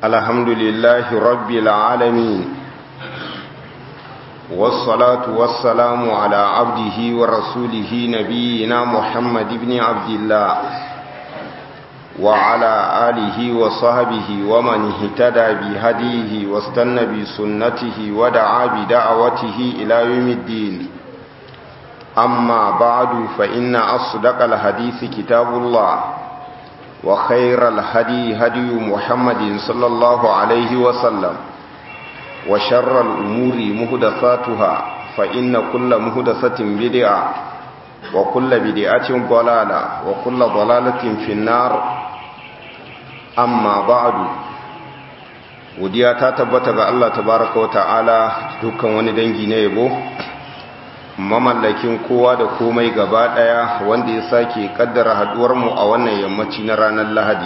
الحمد لله رب العالمين والصلاة والسلام على عبده ورسوله نبينا محمد بن عبد الله وعلى آله وصحبه ومن اهتدى بهديه واستنى بسنته ودعا بدعوته إلى يوم الدين أما بعد فإن أصدق الحديث كتاب الله وخير الهدي هدي محمد صلى الله عليه وسلم وشر الأمور مهدثاتها فإن كل مهدثة بدعة وكل بدعة ضلالة وكل ضلالة في النار أما بعد godiya ta tabbata ga Allah tabaraka wa ta'ala dukkan wani dangi na yabo mamallakin kowa da komai gaba daya wanda ya sake kaddara haduwar mu a wannan yammaci na ranar Lahadi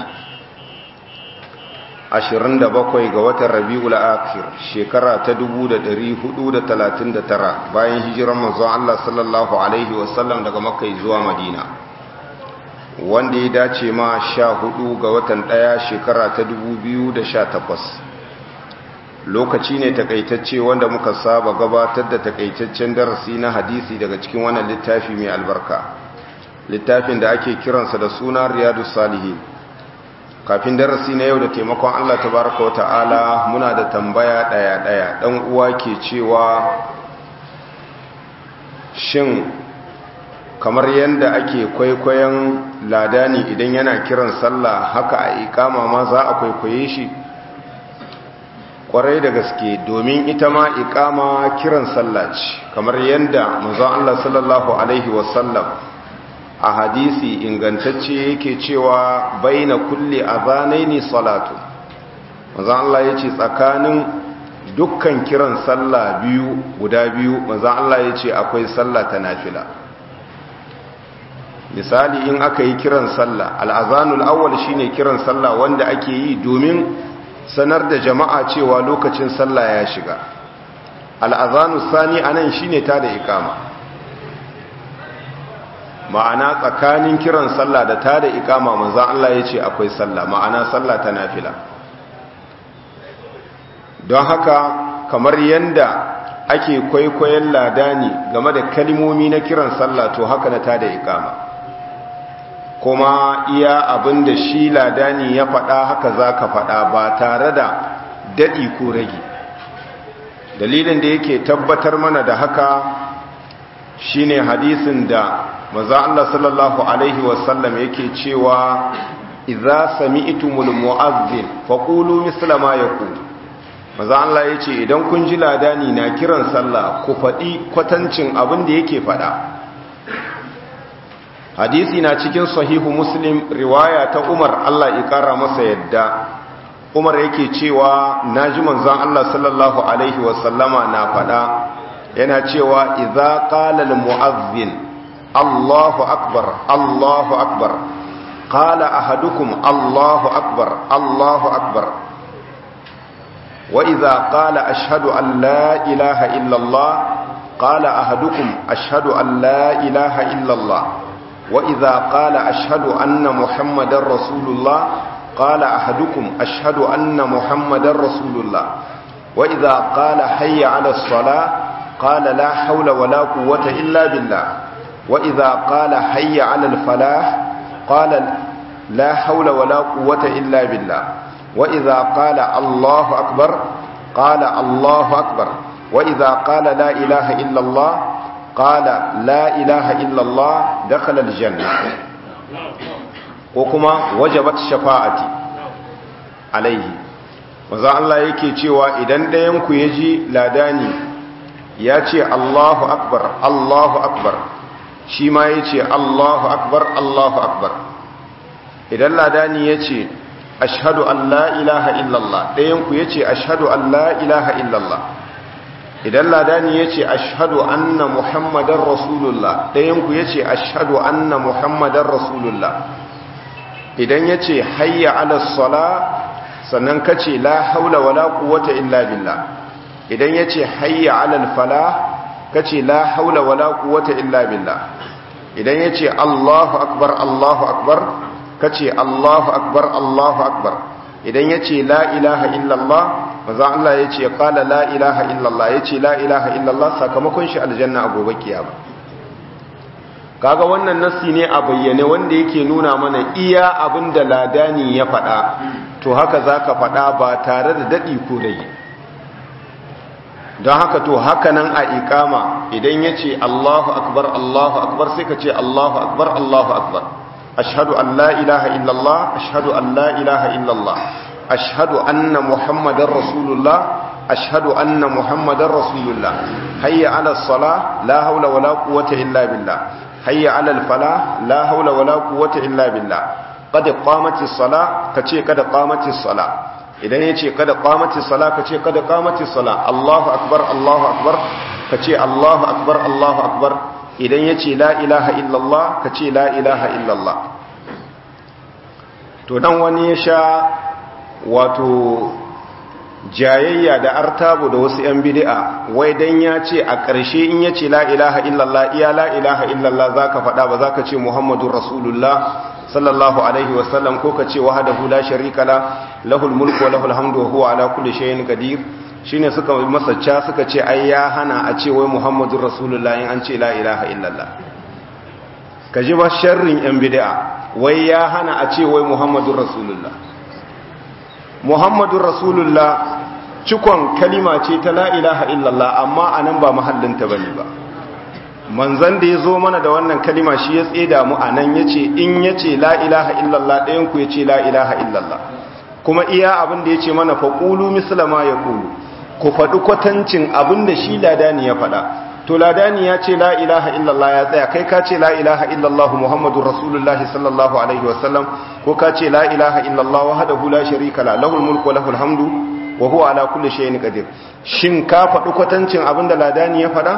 27 ga watan Rabiul Akhir shekara ta 1439 bayan hijiran manzon Allah sallallahu alaihi wasallam daga Makka zuwa Madina wanda ya dace ma 14 ga watan daya shekara ta 2018 lokaci ne takaitacce wanda muka saba gabatar da takaitaccen darasi na hadisi daga cikin wannan littafi mai albarka littafin da ake kiransa da suna riyadu salihi kafin darasi na yau da taimakon allah tabaraka wa ta'ala muna da tambaya ɗaya-ɗaya ɗan uwa ke cewa shin kamar yadda ake kwaikwayon ladani idan yana kiran sallah haka a ikama ma za a kwaikwaye shi kwarai da gaske domin ita ma ikama kiran sallah ce kamar yadda manzon Allah sallallahu alaihi wasallam a hadisi ingantacce yake cewa baina kulli azanaini salatu manzon Allah yace tsakanin dukkan kiran sallah biyu guda biyu manzon Allah yace akwai sallah ta nafila misali in aka yi kiran sallah al-azanul awwal shine kiran sallah wanda ake yi domin sanar da jama'a cewa lokacin sallah ya shiga al'azanu sani a nan shi ne ta da ikama ma'ana tsakanin kiran sallah da ta da ikama maza Allah ya ce akwai sallah ma'ana sallah ta nafila don haka kamar yadda ake kwaikwayon ladani game da kalimomi na kiran sallah to haka na ta da ikama kuma iya abin da shi ladani ya faɗa haka za ka faɗa ba tare da daɗi ko rage dalilin da yake tabbatar mana da haka shine hadisin da maza Allah sallallahu Alaihi wasallam yake cewa idza sami'tumul mu'azzin faqulu misla ma yaqul maza Allah yace idan kun ji ladani na kiran sallah ku faɗi kwatancin abin da yake faɗa hadisi na cikin sahihu muslim riwaya ta umar Allah ya kara masa yadda umar yake cewa naji manzon Allah sallallahu alaihi wasallama na fada yana cewa idza qala al muazzin Allahu akbar Allahu akbar qala ahadukum Allahu akbar Allahu akbar wa idza qala ashhadu an la ilaha illa Allah qala ahadukum ashhadu an la ilaha illa Allah وإذا قال أشهد أن محمد رسول الله قال أحدكم أشهد أن محمد رسول الله وإذا قال حي على الصلاة قال لا حول ولا قوة إلا بالله وإذا قال حي على الفلاح قال لا حول ولا قوة إلا بالله وإذا قال الله أكبر قال الله أكبر وإذا قال لا إله إلا الله قال لا إله إلا الله دخل الجنة وكما وجبت شفاعتي عليه maza Allah yake cewa idan ɗayanku ya ji ladani ya ce Allahu akbar Allahu akbar shi ma ya ce Allahu akbar Allahu akbar idan ladani ya ce ashadu an la ilaha illallah ɗayanku ya ce ashadu an la ilaha illallah idan ladani ya ce ashadu anna muhammadan rasulullah ɗayanku ya ce ashadu anna muhammadan rasulullah idan ya ce hayya alasala sannan ka ce la haula wala quwwata illa billah idan ya ce hayya alal fala ka ce la haula wala quwwata illa billah idan ya ce allahu akbar allahu akbar ka ce allahu akbar allahu akbar idan ya ce la ilaha illallah manzan Allah ya ce kala la ilaha illallah ya ce la ilaha illallah sakamakon shi aljanna a gobe kiyama kaga wannan nassi ne a bayyane wanda yake nuna mana iya abin da ladani ya faɗa to haka za ka faɗa ba tare da daɗi ko rage don haka to haka nan a ikama idan ya ce allahu akbar allahu akbar sai ka ce allahu akbar allahu akbar ashhadu an la ilaha illallah ashhadu an la ilaha illallah ashhadu anna muhammadar rasulullah ashhadu anna muhammadar rasulullah hayya ala sala la haula wala quwwata illa billah hayya ala al fala la haula wala quwwata illa billah qad qamatis sala kace kada qamatis sala idan yace kada qamatis sala kace kada qamatis sala Allahu akbar Allahu akbar kace Allahu akbar Allahu akbar idan yace la ilaha illallah kace la ilaha illallah to dan wani ya sha wato jayayya da artabu da wasu yan bid'a wai dan ya ce a ƙarshe in yace la ilaha illallah iya la ilaha illallah zaka faɗa ba zaka ce muhammadur rasulullah sallallahu alaihi wasallam ko ka ce wahdahu la sharika la lahul mulku wa lahul hamdu wa huwa ala kulli shay'in qadir shine suka masacca suka ce ai ya hana a ce wai muhammadur rasulullah in an ce la ilaha illallah kaji ba sharrin yan bid'a wai ya hana a ce wai muhammadur rasulullah muhammadur rasulullah cikon kalima ce ta la ilaha illallah amma anan ba mahallinta bane ba manzan da ya zo mana da wannan kalima shi ya tseda mu a nan ya ce in ya ce la ilaha illallah ɗayanku ya ce la ilaha illallah kuma iya abin da ya ce mana faƙulu misalama ya ƙulu ku faɗi kwatancin abin da shi ladani ya faɗa to ladani ya ce la ilaha illallah ya tsaya kai ka ce la ilaha illallah muhammadu rasulullah sallallahu alaihi wasallam ko ka ce la ilaha illallah wahdahu la sharika la lahul mulku wa lahul hamdu wa huwa ala kulli shay'in qadir shin ka faɗi kwatancin abin da ladani ya faɗa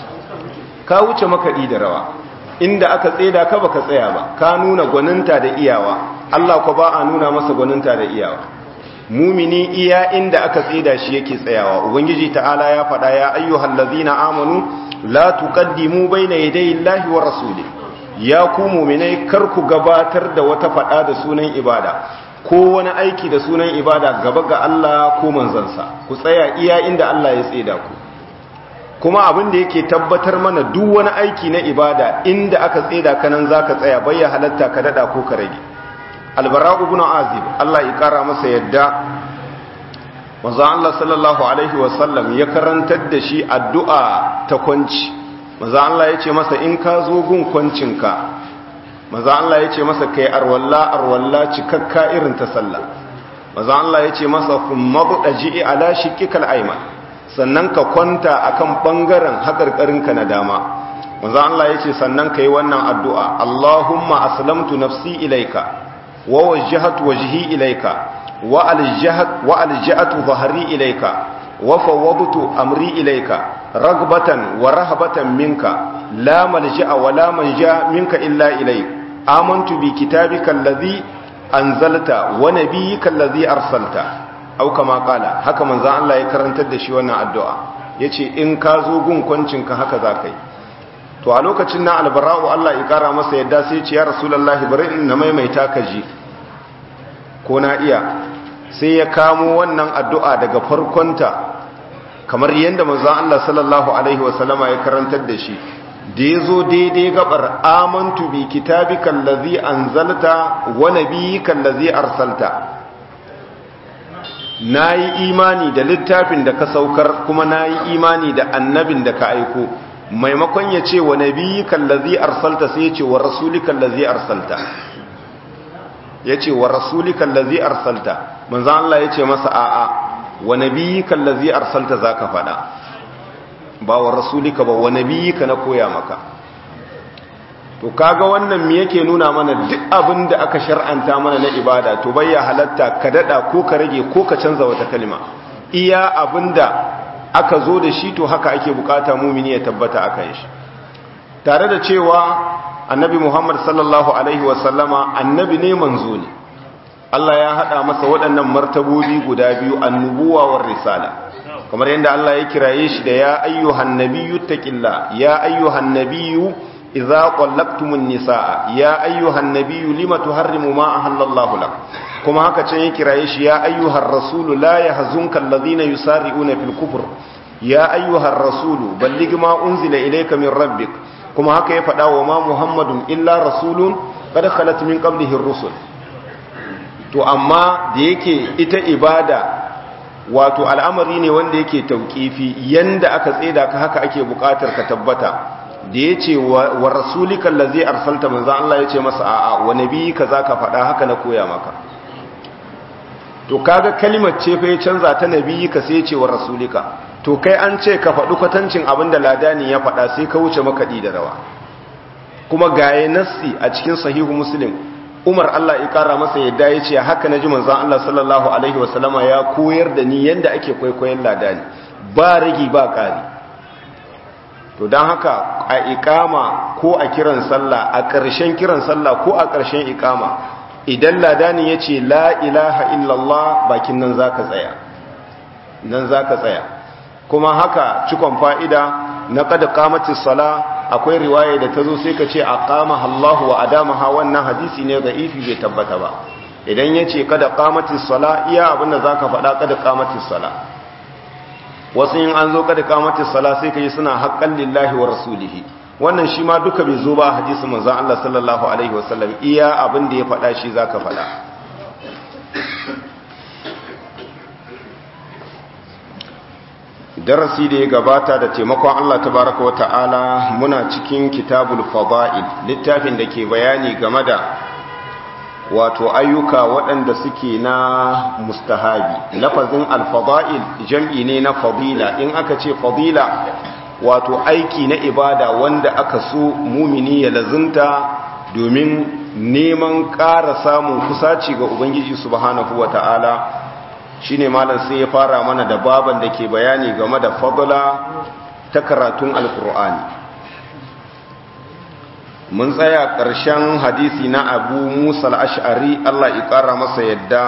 ka wuce makaɗi da rawa inda aka tseda ka baka tsaya ba ka nuna gwaninta da iyawa Allah ko ba a nuna masa gwaninta da iyawa mumini iya inda aka tseda shi yake tsayawa ubangiji ta'ala ya faɗa ya ayyuhal ladzina amanu la tuqaddimu bayna yaday Allahi wa rasuli ya ku mu'minai kar ku gabatar da wata faɗa da sunan ibada ko wani aiki da sunan ibada gaba ga Allah ko manzansa ku tsaya iya inda Allah ya tseda ku kuma abin da yake tabbatar mana duk wani aiki na ibada inda aka tseda ka nan zaka tsaya bayya halatta ka dada ko ka rage albara'u ibn azib Allah ya kara masa yadda manzo Allah sallallahu alaihi wasallam ya karantar da shi addu'a ta kwanci manzo Allah ya ce masa in ka zo gun kwancinka manzo Allah ya ce masa kai arwalla arwalla cikakka irin ta sallah manzo Allah ya ce masa kuma budaji ala shiqqikal ayman sannan ka kwanta akan bangaren haƙarƙarinka na dama manzo Allah yace sannan kai wannan addu'a Allahumma aslamtu nafsi ilaika wa wajjahtu wajhi ilaika wa aljahatu wa alja'atu dhahri ilaika wa fawwadtu amri ilaika ragbatan wa rahabatan minka la malja'a wa la manja minka illa ilayk amantu bi kitabika alladhi anzalta wa nabiyyika alladhi arsalta au kama kala haka manzan Allah ya karantar da shi wannan addu'a ya ce in ka zo gun kwancinka haka za ka yi to a lokacin na albara'u Allah ya kara masa yadda sai ce ya rasulallah bari in na maimaita ka ji ko na iya sai ya kamo wannan addu'a daga farkonta kamar yadda manzan Allah sallallahu Alaihi wasallama ya karantar da shi da ya zo daidai gabar amantu bi kitabikan lazi an zalta wa nabiyikan lazi arsalta na yi imani da littafin da ka saukar kuma na yi imani da annabin da ka aiko maimakon ya ce wa nabi kallazi arsalta sai ya ce wa rasuli kallazi arsalta ya ce wa rasuli kallazi arsalta manzan Allah ya ce masa a'a wa nabi kallazi arsalta za ka faɗa ba wa rasulika ba wa nabi ka na koya maka to kaga wannan me yake nuna mana duk abin da aka shar'anta mana na ibada to bayya halatta ka dada ko ka rage ko ka canza wata kalma iya abinda aka zo da shi to haka ake bukata mumini ya tabbata akan shi tare da cewa annabi Muhammad sallallahu alaihi wasallama annabi ne manzo ne Allah ya hada masa waɗannan martabobi guda biyu annubuwa war risala kamar yadda Allah ya kiraye shi da ya ayyuhan nabiyyu taqilla ya ayyuhan nabiyyu idza qallaqtumun nisaa ya ayyuhan nabiyyu lima tuharrimu ma ahallallahu lak kuma haka can ya kiraye shi ya ayyuhar rasulu la yahzunka alladhina yusari'una fil kufr ya ayyuhar rasulu balligh ma unzila ilayka min rabbik kuma haka ya faɗa wa ma muhammadun illa rasulun qad khalat min qablihi ar-rusul to amma da yake ita ibada wato al'amari ne wanda yake tauƙifi yanda aka tseda ka haka ake buƙatar ka tabbata da ya ce wa rasulikan la zai arsalta manzan Allah ya ce masa a'a wa nabi ka za ka faɗa haka na koya maka to kaga kalimar ce fa ya canza ta nabi ka sai ce wa rasulika to kai an ce ka faɗi kwatancin abin da ladani ya faɗa sai ka wuce makaɗi da rawa kuma gaye nassi a cikin sahihu muslim umar Allah ya kara masa yadda ya ce haka na ji manzan Allah sallallahu Alaihi wasallama ya koyar da ni yadda ake kwaikwayon ladani ba rigi ba ƙari to don haka a ikama ko a kiran sallah a ƙarshen kiran sallah ko a ƙarshen ikama idan ladani ya ce la ilaha illallah bakin nan za ka tsaya nan za ka tsaya kuma haka cikon fa'ida na kada kamatin sala akwai riwaya da ta zo sai ka ce a kama Allahu wa adamaha wannan hadisi ne ga ifi bai tabbata ba idan ya ce kada kamatin sala iya abinda za ka faɗa kada kamatin sala wasu yin an zo kada kamatin sala sai ka yi suna haƙƙan lillahi wa rasulihi wannan shi ma duka bai zo ba hadisi manzan Allah sallallahu alaihi wasallam iya abin da ya faɗa shi za ka faɗa darasi da ya gabata da taimakon Allah tabaraka wa ta'ala muna cikin kitabul fada'il littafin da ke bayani game da wato ayyuka waɗanda suke na mustahabi lafazin alfada'il jam'i ne na fadila in aka ce fadila wato aiki na ibada wanda aka so mumini ya lazunta domin neman ƙara samun kusaci ga ubangiji subhanahu wa ta'ala shi ne malam sai ya fara mana da baban da ke bayani game da fadla ta karatun alkur'ani mun tsaya ƙarshen hadisi na abu musa al'ash'ari allah ƙara masa yadda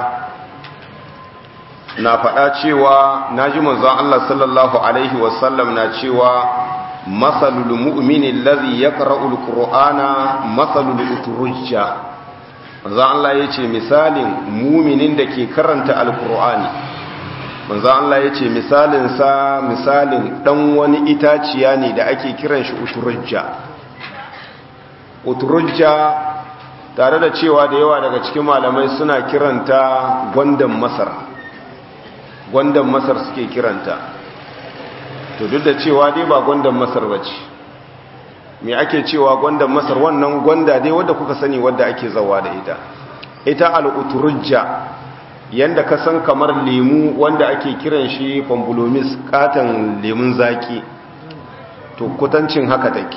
na faɗa cewa na ji manzon allah sallallahu alaihi wasallam na cewa matsalul mu'minin lazi ya ƙara'ul ƙur'ana matsalul uturujja manzo Allah ya ce misalin muminin da ke karanta alkur'ani manzo Allah ya ce misalinsa misalin dan wani itaciya ne da ake kiran shi uturujja uturujja tare da cewa da yawa daga cikin malamai suna kiranta gwandan masar gwandan masar suke kiranta to duk da cewa dai ba gwandan masar bace me ake cewa gwandan masar wannan gwanda dai wadda kuka sani wadda ake zawa da ita ita al'uturujja yanda ka san kamar lemu wanda ake kiran shi fambulomis katon lemun zaki to kutancin haka take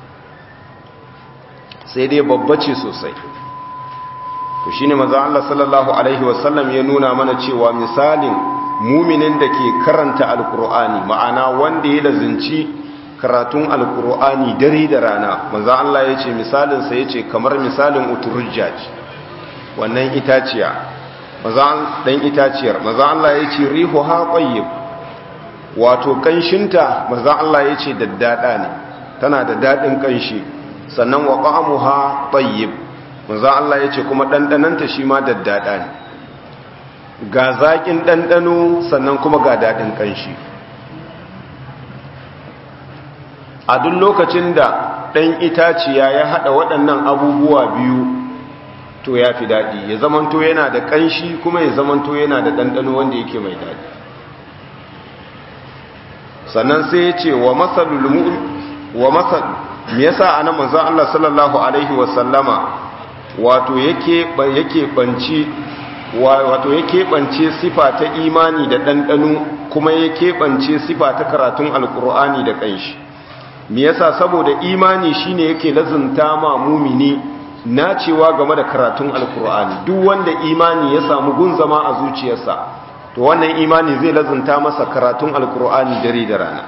sai dai babba ce sosai to shine maza Allah sallallahu alaihi wasallam ya nuna mana cewa misalin muminin da ke karanta alkur'ani ma'ana wanda ya lazinci karatun alkur'ani dare da rana manzo Allah ya ce misalinsa ya ce kamar misalin uturujja ce wannan itaciya dan itaciyar manzo Allah ya ce rihu ha qayyib wato kanshinta manzo Allah ya ce daddada ne tana da dadin kanshi sannan wa qa'muha tayyib manzo Allah ya ce kuma dandananta shi ma daddada ne ga zakin dandano sannan kuma ga dadin kanshi a duk lokacin da ɗan itaciya ya haɗa waɗannan abubuwa biyu to ya fi daɗi ya zamanto yana da ƙanshi kuma ya zamanto yana da ɗanɗano wanda yake mai daɗi sannan sai ya ce wa matsalul wa matsal me yasa ana manzon Allah sallallahu alaihi wasallama wato yake yake banci wato yake bance sifa ta imani da ɗanɗano kuma yake bance sifa ta karatun alkur'ani da ƙanshi me yasa saboda imani shine yake lazunta ma mumini nacewa game da karatun alkur'ani duk wanda imani ya samu gun zama a zuciyarsa to wannan imani zai lazunta masa karatun alkur'ani dare da rana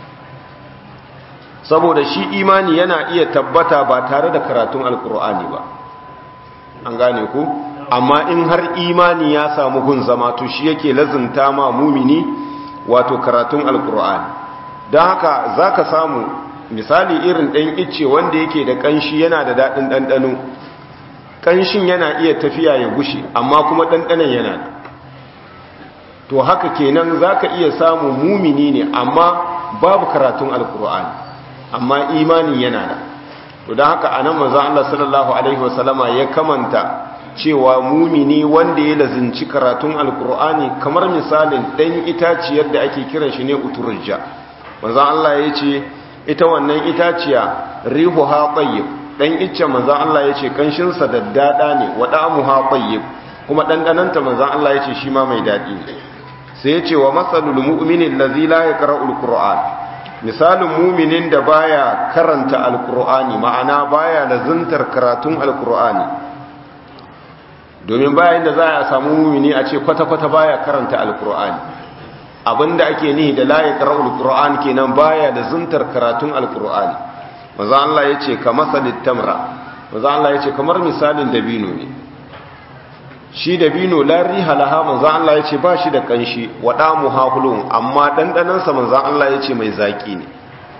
saboda shi imani yana iya tabbata ba tare da karatun alkur'ani ba an gane ku amma in har imani ya samu gun zama to shi yake lazunta ma mumini wato karatun alkur'ani don haka za ka samu misali irin ɗan icce wanda yake da ƙanshi yana da daɗin ɗanɗano ƙanshin yana iya tafiya ya gushe amma kuma ɗanɗanon yana da to haka kenan za ka iya samu mumini ne amma babu karatun alkur'ani amma imanin yana da to don haka anan manzon Allah sallallahu alaihi wasallama ya kamanta cewa mumini wanda ya lazinci karatun alkur'ani kamar misalin ɗan itaciyar da ake kiran shi ne uturja manzon Allah ya ce ita wannan itaciya rihuha tayyib dan icce manzon Allah ya ce kanshin sa daddada ne wa da'amuha tayyib kuma dandananta manzon Allah ya ce shi ma mai dadi ne sai ya ce wa masalul mu'mini allazi la yaqra'ul qur'an misalin muminin da baya karanta alkur'ani ma'ana baya lazuntar karatun alkur'ani domin bayan da za a samu mumini a ce kwata-kwata baya karanta alkur'ani abinda ake nihi da layi qara'ul qur'an kenan baya da zuntar karatun alkur'ani maza Allah yace ka masalit tamra maza Allah yace kamar misalin dabino ne shi dabino la riha laha maza Allah yace ba shi da kanshi wada muhahulun amma dandanan sa maza Allah yace mai zaki ne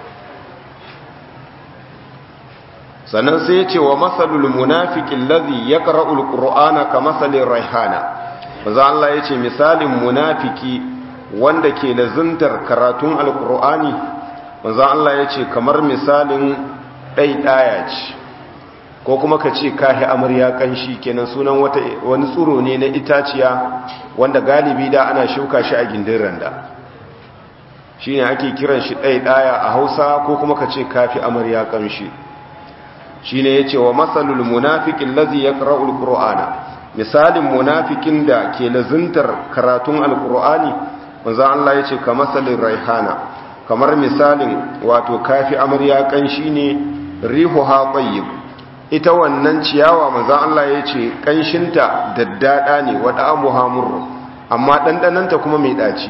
sannan sai yace wa masalul munafiqil ladhi yaqra'ul qur'ana ka masalir raihana maza Allah yace misalin munafiki wanda ke lazuntar karatun alkur'ani manzo Allah ya ce kamar misalin ɗaiɗaya ce ko kuma ka ce kahi amarya kanshi kenan sunan wata wani tsuro ne na itaciya wanda galibi da ana shuka shi a gindin randa shine ake kiran shi ɗaiɗaya a Hausa ko kuma ka ce kafi amarya kanshi shine yace wa masalul munafiqil ladzi yaqra'ul qur'ana misalin munafikin da ke lazuntar karatun alkur'ani manzo Allah yace ka masalin raihana kamar misalin wato kafi amarya kanshi ne rihuha tayyib ita wannan ciyawa manzo Allah yace kanshinta daddada ne wada amuha murru amma dandananta kuma mai daci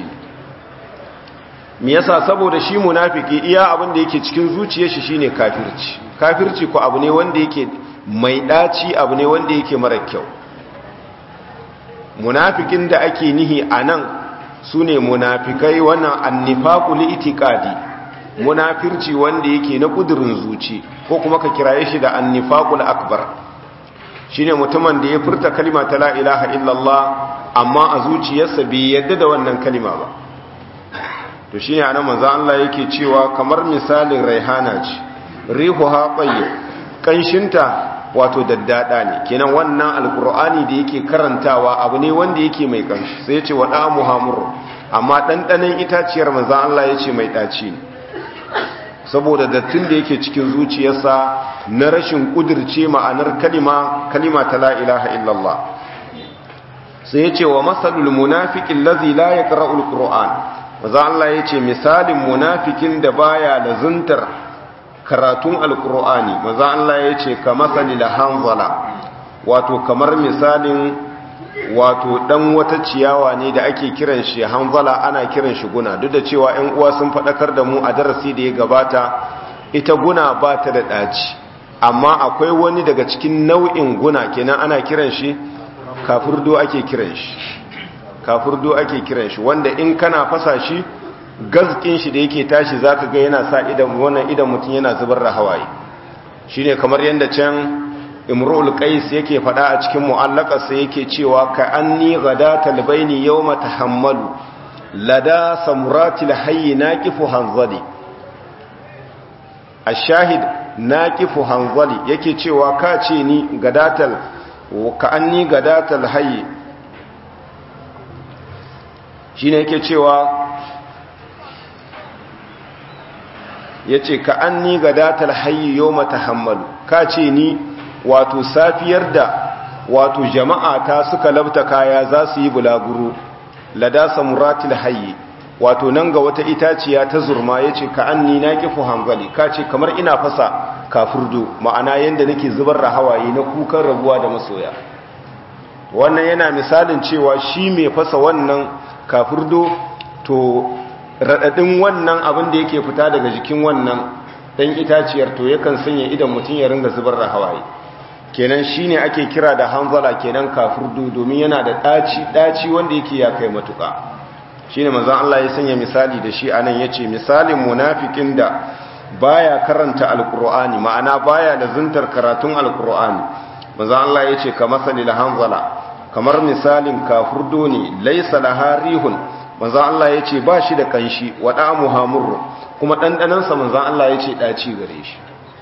me yasa saboda shi munafiki iya abin da yake cikin zuciyar shi shine kafirci kafirci ko abu ne wanda yake mai daci abu ne wanda yake mara kyau munafikin da ake nihi anan su ne munafikai wannan annifaku li'itikadi munafirci wanda yake na kudurin zuci ko kuma ka kiraye shi da annifaqul akbar shine mutumin da ya furta kalima ta la ilaha illallah amma a zuciyarsa bai yadda da wannan kalima ba to shine anan manzo Allah yake cewa kamar misalin raihana ce rihuha tayyib kanshinta wato daddada ne kenan wannan alkur'ani da yake karantawa abu ne wanda yake mai kanshi sai ya ce wa ɗamu hamuru amma ɗanɗanen itaciyar manzan Allah ya ce mai ɗaci ne saboda dattin da yake cikin zuciyarsa na rashin ƙudurce ma'anar kalima kalima ta la'ilaha illallah sai ya ce wa masalul munafikin lazi la ya ƙara'ul ƙura'an manzan Allah ya ce misalin munafikin da baya lazuntar karatun alkur'ani maza Allah ya ce ka masali da hanzala wato kamar misalin wato dan wata ciyawa ne da ake kiran shi hanzala ana kiran shi guna duk da cewa 'yan uwa sun faɗakar da mu a darasi da ya gabata ita guna ba ta da ɗaci amma akwai wani daga cikin nau'in guna kenan ana kiran shi kafurdo ake kiran shi kafurdo ake kiran shi wanda in kana fasa shi gazkin shi da yake tashi zaka ga yana sa idan wannan idan mutum yana zubar da hawaye shine kamar yanda can imrul qais yake fada a cikin mu'allaqarsa yake cewa ka anni ghadatal baini yawma tahammalu lada samuratil hayy naqifu hanzali ashahid naqifu hanzali yake cewa ka ce ni gadatal ka anni gadatal hayy shine yake cewa ya ce ka an ni ga datar hayi yau mata hammalu ka ce ni wato safiyar da wato jama'a ta suka labta kaya za su yi bulaguro lada samuratul hayi wato nan ga wata itaciya ta zurma ya ce ka an ni na kifu hangali ka ce kamar ina fasa kafurdo ma'ana yadda nake zubar da hawaye na kukan rabuwa da masoya wannan yana misalin cewa shi mai fasa wannan kafurdo to raɗaɗin wannan abin da yake fita daga jikin wannan ɗan itaciyar to yakan sanya idan mutum ya ringa zubar da hawaye kenan shine ake kira da hanzala kenan kafurdu domin yana da ɗaci ɗaci wanda yake ya kai matuƙa shine manzon Allah ya sanya misali da shi anan yace misalin munafikin da baya karanta alkur'ani ma'ana baya lazuntar karatun alkur'ani manzo Allah yace ka masalil hanzala kamar misalin kafurdo ne laysa laha rihun manzo Allah yace ba shi da kanshi wada muhamur kuma dandanan sa manzo Allah yace daci gare shi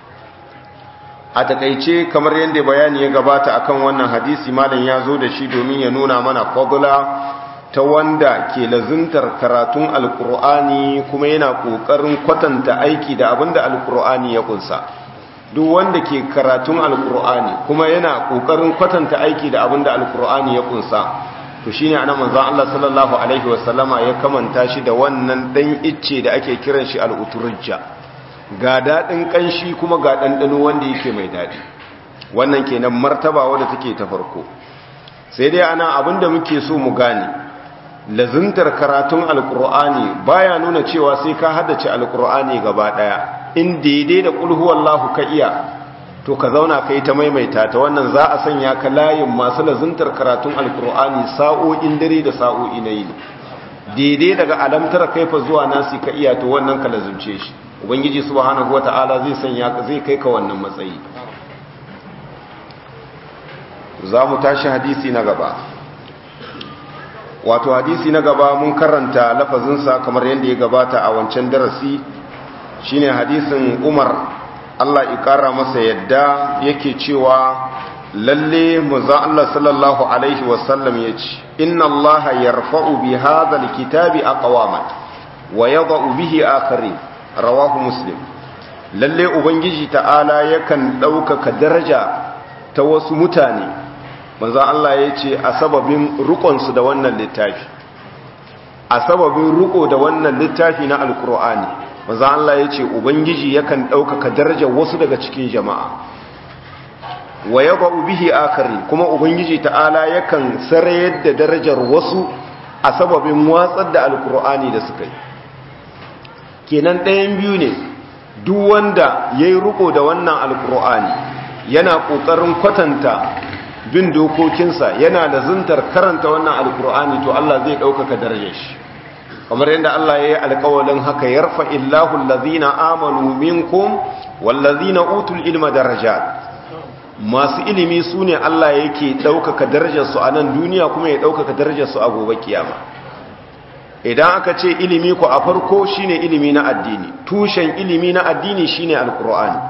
a takeice kamar yadda bayani ya gabata akan wannan hadisi malam ya zo da shi domin ya nuna mana fadla ta wanda ke lazuntar karatun alkur'ani kuma yana kokarin kwatanta aiki da abinda alkur'ani ya kunsa duk wanda ke karatun alkur'ani kuma yana kokarin kwatanta aiki da abinda alkur'ani ya kunsa to shine anan manzon Allah sallallahu alaihi wasallama ya kamanta shi da wannan dan icce da ake kiran shi al-uturujja ga dadin kanshi kuma ga dandano wanda yake mai dadi wannan kenan martaba wanda take ta farko sai dai ana abinda muke so mu gane lazuntar karatun alkur'ani baya nuna cewa sai ka haddace alkur'ani gaba daya in daidai da kulhu wallahu ka iya to ka zauna kai ta maimaita ta wannan za a sanya ka layin masu lazuntar karatun alkur'ani sa'o'in dare da sa'o'i na yini daidai daga alamtar kaifa zuwa nasi ka iya to wannan ka lazumce shi ubangiji subhanahu wata'ala zai sanya ka zai kai ka wannan matsayi za mu tashi hadisi na gaba wato hadisi na gaba mun karanta lafazinsa kamar yadda ya gabata a wancan darasi shine hadisin umar Allah ikara masa yadda yake cewa lalle muza Allah sallallahu alaihi wasallam ya ce inna Allah yarfa'u bi hadha alkitabi aqwaman wa yadh'u bihi akharin rawahu muslim lalle ubangiji ta'ala yakan ɗaukaka daraja ta wasu mutane manzan Allah ya ce a sababin rukonsu da wannan littafi a sababin ruko da wannan littafi na alkur'ani manzan Allah ya ce ubangiji yakan ɗaukaka darajar wasu daga cikin jama'a wa yaba bihi akari kuma ubangiji ta'ala yakan sarayar da darajar wasu a sababin watsar da alkur'ani da suka yi kenan ɗayan biyu ne duk wanda ya yi ruko da wannan alkur'ani yana ƙoƙarin kwatanta bin dokokinsa yana da zuntar karanta wannan alkur'ani to Allah zai ɗaukaka darajar shi kamar yadda Allah ya yi alkawalin haka yarfa illahu allazina amanu minkum wallazina utul ilma darajat masu ilimi su ne Allah yake ɗaukaka darajarsu a nan duniya kuma ya ɗaukaka darajarsu a gobe kiyama idan aka ce ilimi ku a farko shine ilimi na addini tushen ilimi na addini shine alkur'ani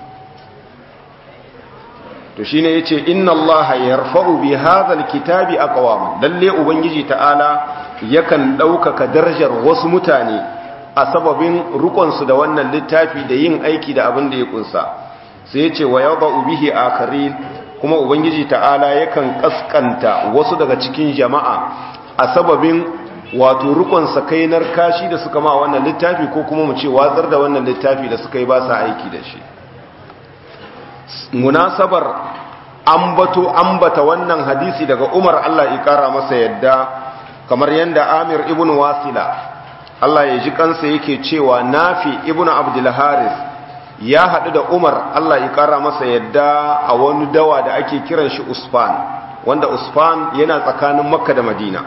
to shine yace inna allaha yarfa'u bi hadha alkitabi aqwam lalle ubangiji ta'ala yakan daukaka darajar wasu mutane a sababin rukun su da wannan littafi da yin aiki da abin da ya kunsa sai yace wa yada'u bihi akharin kuma ubangiji ta'ala yakan kaskanta wasu daga cikin jama'a a sababin wato rukun sakainar kashi da suka ma wannan littafi ko kuma mu ce watsar da wannan littafi da suka yi ba sa aiki da shi munasabar ambato ambata wannan hadisi daga Umar Allah ya kara masa yadda kamar yanda Amir ibn Wasila Allah ya ji kansa yake cewa Nafi ibn Abdul Haris ya hadu da Umar Allah ya kara masa yadda a wani dawa da ake kiran shi Usfan wanda Usfan yana tsakanin Makka da Madina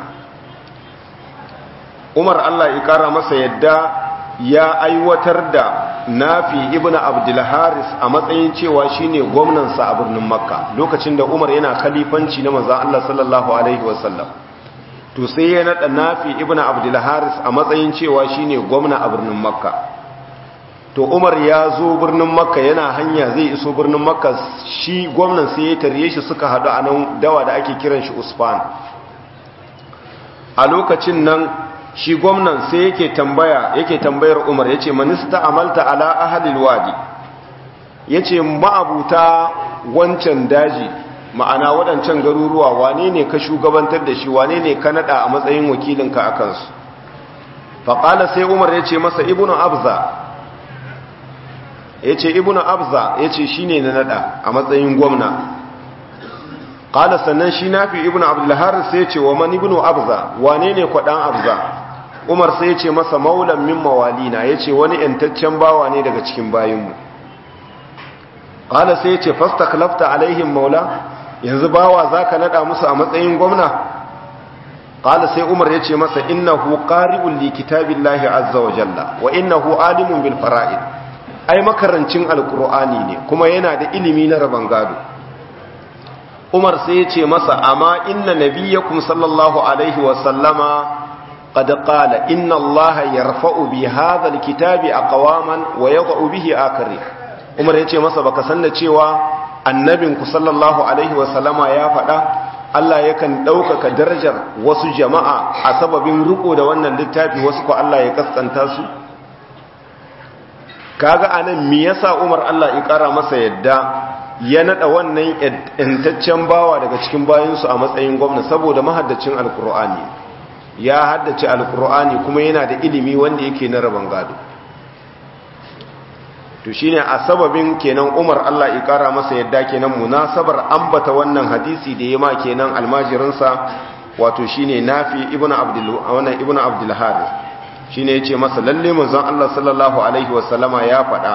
Umar Allah ya kara masa yadda ya aiwatar da nafi ibn abdulharis a matsayin cewa shine gwamnansa a birnin makka lokacin da umar yana khalifanci na manzon Allah sallallahu alaihi wasallam to sai ya nada nafi ibn abdulharis a matsayin cewa shine gwamna a birnin makka to umar ya zo birnin makka yana hanya zai iso birnin makka shi gwamnan sai ya tarye shi suka hadu a nan dawa da ake kiran shi usfan a lokacin nan shi gwamnan sai yake tambaya yake tambayar umar ya ce manista amalta ala ahalil wadi ya ce ma'abuta wancan daji ma'ana waɗancan garuruwa wane ne ka shugabantar da shi wane ne ka naɗa a matsayin wakilinka a kansu faƙala sai umar ya ce masa ibnu abza ya ce ibnu abza ya ce shi ne na naɗa a matsayin gwamna ƙala sannan shi nafi ibnu abdullaharis sai ce wa man ibnu abza wane ne kwaɗan abza umar sai ce masa maulan min mawalina ya ce wani ‘yantaccen bawa ne daga cikin bayinmu ƙala sai ce fasta kalafta alaihim maula yanzu bawa za ka naɗa musu a matsayin gwamna ƙala sai umar ya ce masa innahu ƙari'un li kitabin lahi azza wa jalla wa innahu alimun bil fara'id ai makarancin alkur'ani ne kuma yana da ilimi na rabon gado umar sai ya ce masa amma inna nabiyyakum sallallahu alaihi wasallama qad qala inna allaha yarfa'u bi hadha alkitabi aqwaman wa yad'u bihi akharin umar ya ce masa baka san da cewa annabinku sallallahu alaihi wasallama ya faɗa Allah yakan ɗaukaka darajar wasu jama'a a sababin riko da wannan littafi wasu ko Allah ya kaskanta su kaga anan me yasa Umar Allah ya kara masa yadda ya nada wannan intaccen bawa daga cikin bayinsu a matsayin gwamna saboda mahaddacin alkur'ani ya haddace alkur'ani kuma yana da ilimi wanda yake na rabon gado to shine a sababin kenan Umar Allah ya kara masa yadda kenan munasabar ambata wannan hadisi da yema kenan almajirinsa wato shine Nafi ibnu Abdul wannan ibnu Abdul Harith shine yace masa lalle manzon Allah sallallahu alaihi wasallama ya faɗa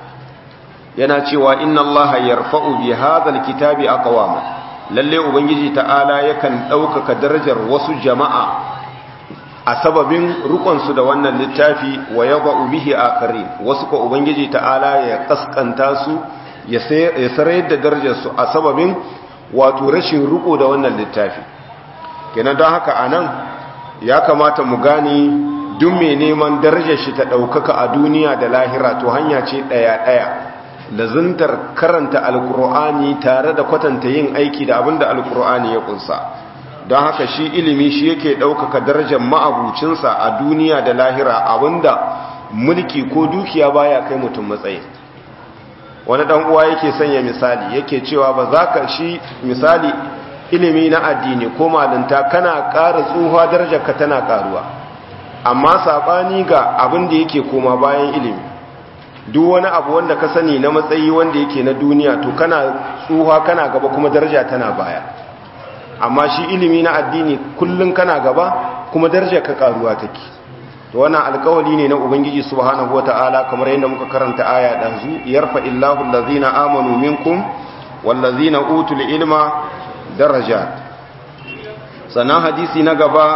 yana cewa inna Allah yarfa'u bi hadhal kitabi aqwama lalle ubangiji ta'ala yakan ɗaukaka darajar wasu jama'a a sababin rukunsu da wannan littafi wa yaba bihi akari wasu ko ubangiji ta'ala ya kaskanta su ya sarayar da darajarsu a sababin wato rashin ruko da wannan littafi kenan don haka anan ya kamata mu gani duk mai neman darajar shi ta ɗaukaka a duniya da lahira to hanya ce ɗaya-ɗaya lazuntar karanta alkur'ani tare da kwatanta yin aiki da abin da alkur'ani ya kunsa don haka shi ilimi shi yake ɗaukaka darajar ma'abucinsa a duniya da lahira abinda mulki ko dukiya baya kai mutum matsayi wani ɗan uwa yake sanya misali yake cewa ba za ka shi misali ilimi na addini ko malinta kana ƙara tsuha darajarka tana ƙaruwa amma saɓani ga abin da yake koma bayan ilimi duk wani abu wanda ka sani na matsayi wanda yake na duniya to kana tsuha kana gaba kuma daraja tana baya amma shi ilimi na addini kullum kana gaba kuma daraja ka karuwa take to wannan alƙawari ne na ubangiji subhanahu wataala kamar yadda muka karanta aya dazu yarfa illahu allazina amanu minkum wallazina utul ilma darajat sannan hadisi na gaba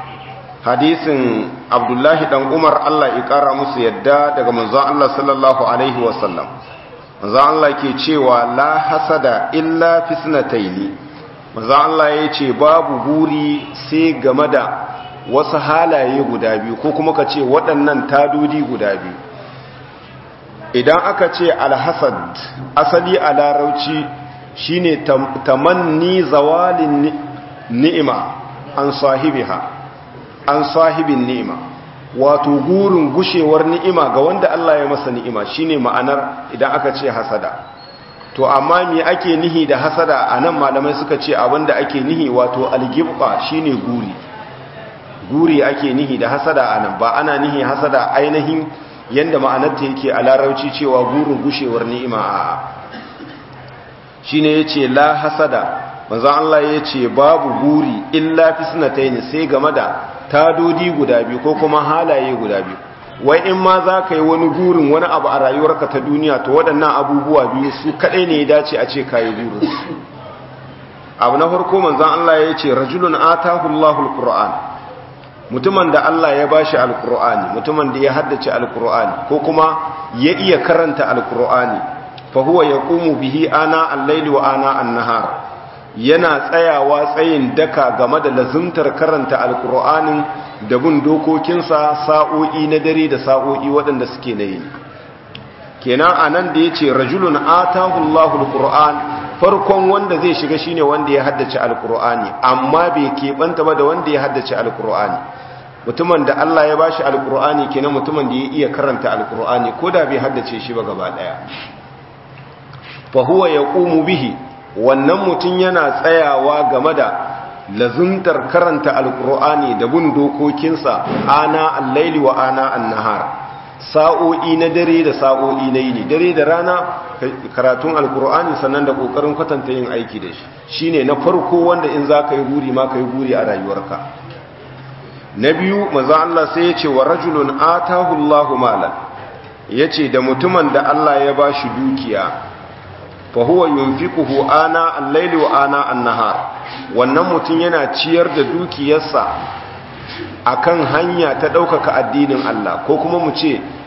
hadisin abdullahi dan umar Allah ya kara musu yadda daga manzon Allah sallallahu alaihi wasallam manzon Allah ke cewa la hasada illa fisnataini manzon Allah ya ce babu guri sai game da wasu halaye guda biyu ko kuma ka ce waɗannan tadodi guda biyu idan aka ce alhasad asali a larauci shine tamanni zawalin ni'ima an sahibiha an sahibin ni'ima wato gurin gushewar ni'ima ga wanda Allah ya masa ni'ima shine ma'anar idan aka ce hasada to amma me ake nihi da hasada anan malamai suka ce abinda ake nihi wato algibqa shine guri guri ake nihi da hasada anan ba ana nihi hasada ainihin yanda ma'anarta yake a larauci cewa gurin gushewar ni'ima a shine yace la hasada manzo Allah yace babu guri illa fisnatayn sai game da tadodi guda biyu ko kuma halaye guda biyu wai in ma za ka yi wani gurin wani abu a rayuwarka ta duniya to waɗannan abubuwa biyu su kaɗai ne ya dace a ce ka yi gurin abu na farko manzan Allah ya ce rajulun atahu Allahul Qur'an mutumin da Allah ya bashi alqur'ani mutumin da ya haddace alqur'ani ko kuma ya iya karanta alqur'ani fa huwa yaqumu bihi ana al-layli wa ana an-nahar yana tsayawa tsayin daka game da lazumtar karanta alkur'anin da bin dokokinsa sa'o'i na dare da sa'o'i waɗanda suke na yi kenan a nan da ya ce rajulun atahullahu alkur'an farkon wanda zai shiga shine wanda ya haddace alkur'ani amma bai keɓanta ba da wanda ya haddace alkur'ani mutumin da Allah ya bashi alkur'ani kenan mutumin da ya iya karanta alkur'ani ko da bai haddace shi ba gaba ɗaya fa huwa yaqumu bihi wannan mutum yana tsayawa game da lazuntar karanta alkur'ani da bin dokokinsa ana allaili wa ana annahar sa'o'i na dare da sa'o'i na yini dare da rana karatun alkur'ani sannan da kokarin kwatanta yin aiki da shi shine na farko wanda in za ka yi guri ma ka yi guri a rayuwarka na biyu maza Allah sai ya ce wa rajulun atahu Allahu malan yace da mutumin da Allah ya bashi dukiya fahuwa yunfiquhu ana al-laili wa ana an-nahar wannan mutum yana ciyar da dukiyarsa akan hanya ta ɗaukaka addinin Allah ko kuma mu ce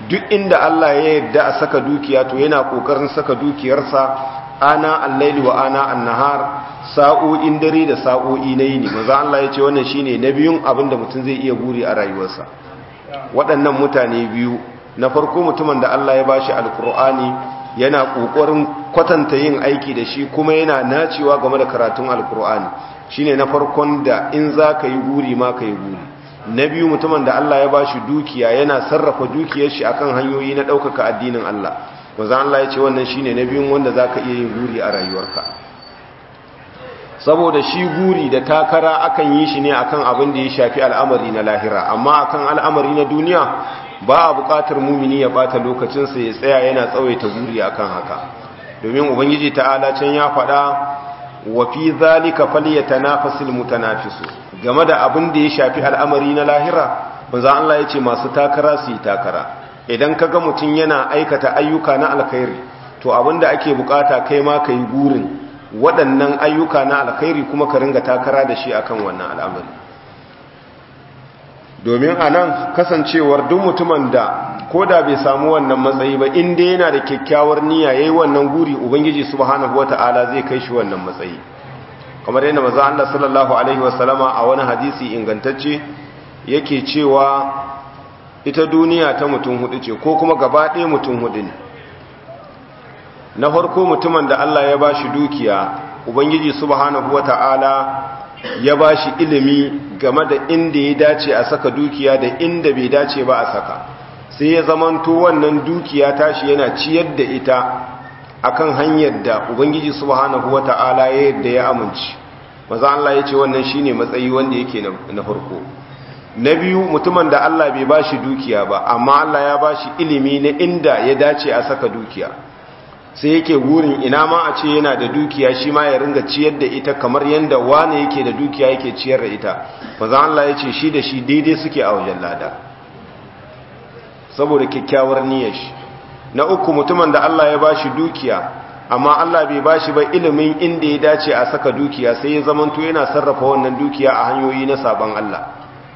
duk inda Allah ya yarda a saka dukiya to yana kokarin saka dukiyarsa ana al-laili wa ana an-nahar sa'o'in dare da sa'o'i na yini maza Allah ya ce wannan shine na biyun abinda mutum zai iya buri a rayuwarsa waɗannan mutane biyu na farko mutumin da Allah ya bashi alkur'ani yana kokarin kwatanta yin aiki da shi kuma yana nacewa game da karatun alkur'ani shine na farkon da in za ka yi guri ma ka yi guri na biyu mutumin da Allah ya bashi dukiya yana sarrafa dukiyar shi akan hanyoyi na ɗaukaka addinin Allah maza Allah ya ce wannan shine na biyun wanda za ka iya yin guri a rayuwarka saboda shi guri da takara akan yi shi ne akan abin da ya shafi al'amari na lahira amma akan al'amari na duniya ba a buƙatar mumini ya bata lokacinsa ya tsaya yana tsawaita guri akan haka domin ubangiji ta'ala can ya faɗa wa fi zalika falyatanafasul mutanafisu game da abin da ya shafi al'amari na lahira manzo Allah ya ce masu takara su yi takara idan kaga mutum yana aikata ayyuka na alkhairi to abinda ake bukata kai ma kai gurin waɗannan ayyuka na alkhairi kuma ka ringa takara da shi akan wannan al'amari domin a nan kasancewar duk mutumin da ko da bai samu wannan matsayi ba inda yana da kyakkyawar niyya yayi wannan guri ubangiji subhanahu wata'ala zai kai shi wannan matsayi kamar yadda manzo Allah sallallahu alaihi wasallama a wani hadisi ingantacce yake cewa ita duniya ta mutum hudu ce ko kuma gaba ɗaya mutum hudu ne na farko mutumin da Allah ya bashi dukiya ubangiji subhanahu wata'ala ya bashi ilimi game da inda ya dace a saka dukiya da inda bai dace ba a saka sai ya zamanto wannan dukiya tashi yana ciyar da ita akan hanyar da ubangiji subhanahu wata'ala ya yadda ya amince maza Allah ya ce wannan shine matsayi wanda yake na farko na biyu mutumin da Allah bai bashi dukiya ba amma Allah ya bashi ilimi na inda ya dace a saka dukiya sai yake gurin ina ma a ce yana da dukiya shi ma ya ringa ciyar da ita kamar yadda wane yake da dukiya yake ciyar da ita maza Allah ya ce shi da shi daidai suke a wajen lada saboda kyakkyawar niyyar shi na uku mutumin da Allah ya bashi dukiya amma Allah bai bashi ba ilimin inda ya dace a saka dukiya sai ya zamanto yana sarrafa wannan dukiya a hanyoyi na saban Allah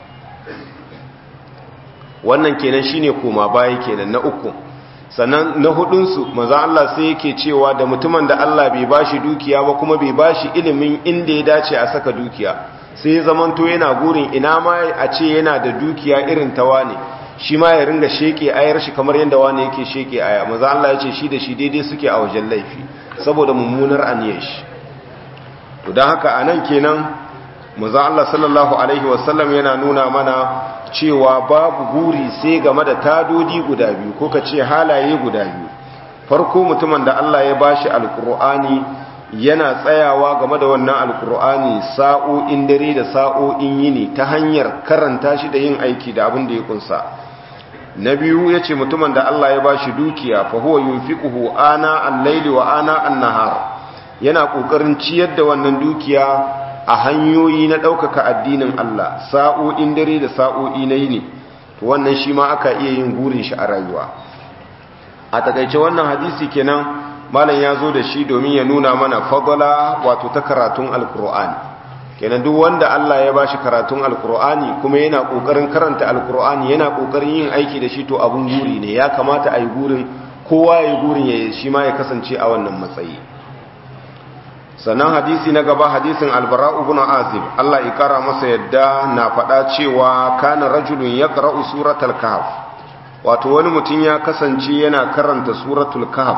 wannan kenan shine koma baya kenan na uku sannan na hudunsu maza Allah sai yake cewa da mutumin da Allah bai bashi dukiya ba kuma bai bashi ilimin inda ya dace a saka dukiya sai ya zamanto yana gurin ina ma a ce yana da dukiya irin ta wane shi ma ya ringa sheke ayar shi kamar yadda wane yake sheke aya maza Allah ya ce shi da shi daidai suke a wajen laifi saboda mummunar aniyar shi to don haka a nan kenan maza Allah sallallahu alaihi wasallam yana nuna mana cewa babu guri sai game da tadodi guda biyu ko ka ce halaye guda biyu farko mutumin da Allah ya bashi alkur'ani yana tsayawa game da wannan alkur'ani sa'o'in dare da sa'o'in yini ta hanyar karanta shi da yin aiki da abin da ya kunsa na biyu ya ce mutumin da Allah ya bashi dukiya fa huwa yunfiquhu ana al-laili wa ana an-nahar yana kokarin ciyar da wannan dukiya a hanyoyi na ɗaukaka addinin Allah sa'o'in dare da sa'o'i na yini to wannan shi ma aka iya yin gurin shi a rayuwa a takaice wannan hadisi kenan malam ya zo da shi domin ya nuna mana fadala wato ta karatun alkur'ani kenan duk wanda Allah ya bashi karatun alkur'ani kuma yana kokarin karanta alkur'ani yana kokarin yin aiki da shi to abun guri ne ya kamata a yi gurin kowa ya yi gurin ya shi ma ya kasance a wannan matsayi sannan hadisi na gaba hadisin albara ibn azib Allah ya kara masa yadda na faɗa cewa kana rajulun yaqra'u suratul kahf wato wani mutum ya kasance yana karanta suratul kahf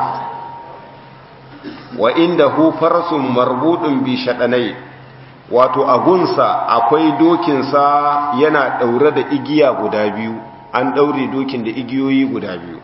wa indahu farasun marbudun bi shadanai wato agunsa akwai dokinsa yana daure da igiya guda biyu an daure dokin da igiyoyi guda biyu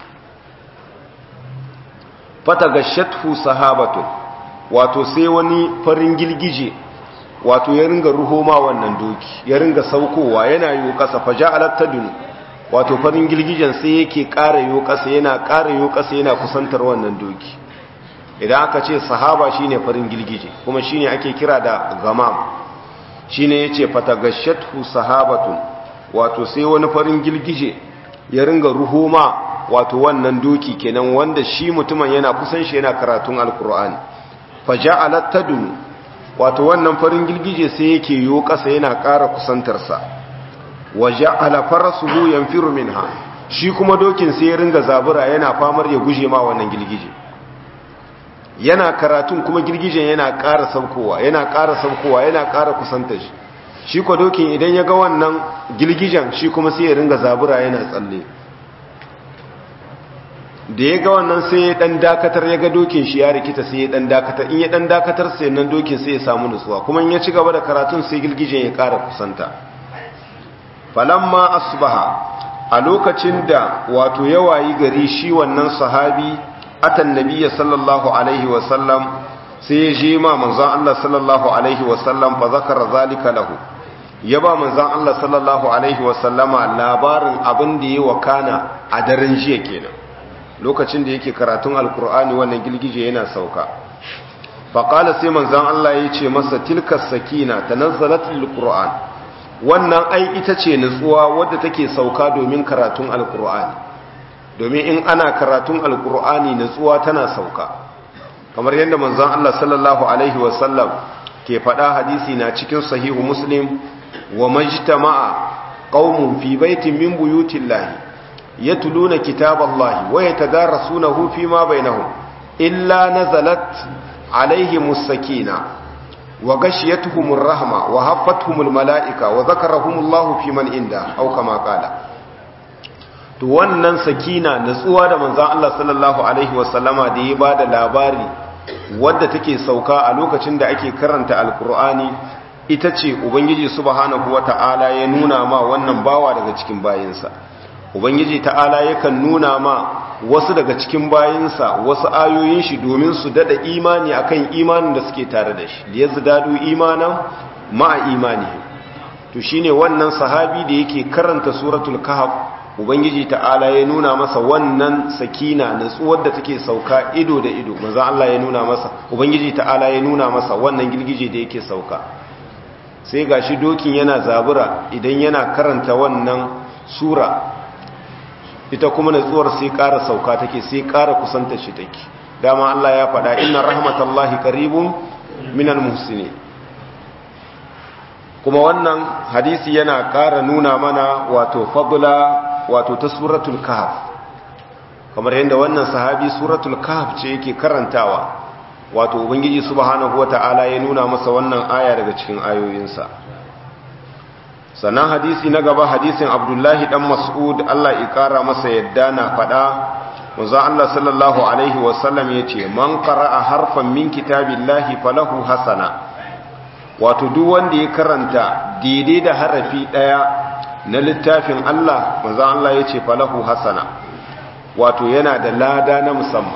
fatagashathu sahabatun wato sai wani farin gilgije wato ya ringa ruhoma wannan doki ya ringa saukowa yana yi kasa faja alattadun wato farin gilgijen sai yake ƙara yi kasa yana ƙara yi kasa yana kusantar wannan doki idan aka ce sahaba shine farin gilgije kuma shine ake kira da gamam shine yace fatagashatu sahabatun wato sai wani farin gilgije ya ringa ruhoma wato wannan doki kenan wanda shi mutumin yana kusan shi yana karatun alkur'ani faja'alat tadun wato wannan farin gilgije sai yake yo kasa yana ƙara kusantarsa waja'ala farasuhu yanfiru minha shi kuma dokin sai ya ringa zabura yana famar ya guje ma wannan girgije yana karatun kuma girgijen yana ƙara saukowa yana ƙara saukowa yana ƙara kusanta shi shi kwa dokin idan ya ga wannan girgijen shi kuma sai ya ringa zabura yana tsalle da ya ga wannan sai ya dan dakatar ya ga dokin shi ya rikita sai ya dan dakatar in ya dan dakatar sai nan dokin sai ya samu nutsuwa kuma in ya ci gaba da karatun sai girgijen ya ƙara kusanta falamma asbaha a lokacin da wato yawayi gari shi wannan sahabi atan nabiyya sallallahu alaihi wasallam sai ya je ma manzon Allah sallallahu alaihi wasallam fa zakara zalika lahu ya ba manzon Allah sallallahu alaihi wasallama labarin abin da ya wakana a daren jiya kenan lokacin da yake karatun alkur'ani wannan gilgije yana sauka fa qala sai manzon Allah ya ce masa tilka sakina tanazzalat lilqur'an wannan ai ita ce nutsuwa wadda take sauka domin karatun alkur'ani domin in ana karatun alkur'ani nutsuwa tana sauka kamar yadda manzon Allah sallallahu alaihi wasallam ke faɗa hadisi na cikin sahihu muslim wa majtama'a qaumun fi baitin min buyutillahi yatluna kitaballahi wa yatadarasunahu fima bainahum illa nazalat alaihimus sakina wa gashiyatuhumur rahma wa haffatuhumul malaika wa zakarahumullahu fi man inda au kama qala to wannan sakina natsuwa da manzon Allah sallallahu alaihi wasallama da ya bada labari wadda take sauka a lokacin da ake karanta alqur'ani ita ce ubangiji subhanahu wata'ala ya nuna ma wannan bawa daga cikin bayinsa ubangiji ta'ala yakan nuna ma wasu daga cikin bayinsa wasu ayoyin shi domin su dada imani akan imanin da suke tare da shi liyazdadu imanan ma'a imani to shine wannan sahabi da yake karanta suratul kahf ubangiji ta'ala ya nuna masa wannan sakina natsuwar da take sauka ido da ido manzo Allah ya nuna masa ubangiji ta'ala ya nuna masa wannan girgije da yake sauka sai gashi dokin yana zabura idan yana karanta wannan sura ita kuma natsuwar sai ƙara sauka take sai ƙara kusanta shi take dama Allah ya faɗa inna rahmatallahi qaribun minal muhsinin kuma wannan hadisi yana ƙara nuna mana wato fadla wato ta suratul kahf kamar yadda wannan sahabi suratul kahf ce yake karantawa wato ubangiji subhanahu wata'ala ya nuna masa wannan aya daga cikin ayoyinsa sannan hadisi na gaba hadisin abdullahi dan mas'ud Allah ya kara masa yadda na fada manzo Allah sallallahu alaihi wasallam yace man qara'a harfan min kitabillahi falahu hasana wato duk wanda ya karanta daidai da harafi daya na littafin Allah manzo Allah yace falahu hasana wato yana da lada na musamman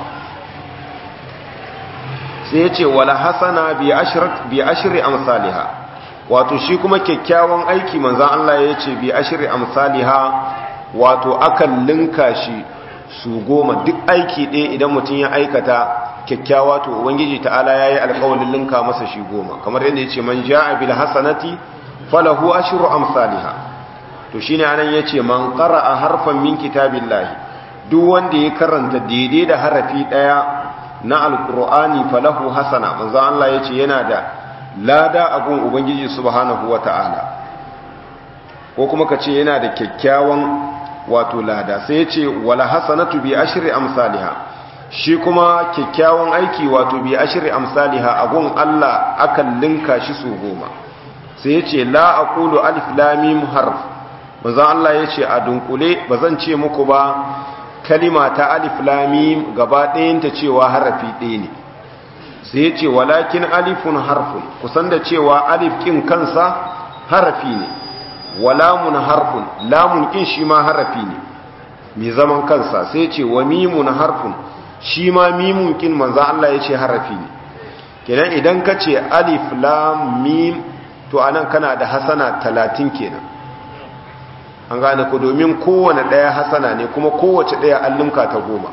sai yace wala hasana bi ashrat bi ashri amsalha wato shi kuma kyakkyawan aiki manzan Allah ya ce bi ashiri amsaliha wato akan linka shi su goma duk aiki ɗaya idan mutum ya aikata kyakkyawa to ubangiji ta'ala ya yi alkawalin linka masa shi goma kamar yadda ya ce man ja'a bil hasanati falahu ashru amsaliha to shine anan ya ce man qara'a harfan min kitabillahi duk wanda ya karanta daidai da harafi ɗaya na alqur'ani falahu hasana manzan Allah ya ce yana da lada abun ubangiji subhanahu wata'ala ko kuma ka ce yana da kyakkyawan wato lada sai ya ce wala hasanatu bi ashri amsalha shi kuma kyakkyawan aiki wato bi ashri amsalha abun Allah akan linka shi su goma sai ya ce la aqulu alif lam mim harf bazan Allah ya ce a dunkule bazan ce muku ba kalima ta alif lam mim gaba ɗayanta cewa harafi ɗaya ne sai ya ce walakin alifun harfun kusan da cewa alif kin kansa harafi ne walamun harfun lamun kin shi ma harafi ne mai zaman kansa sai ce wa mimun harfun shi ma mimun kin manzo Allah ya ce harafi ne kenan idan ka ce alif lam mim to anan kana da hasana talatin kenan an gane ku domin kowane ɗaya hasana ne kuma kowace ɗaya allunka ta goma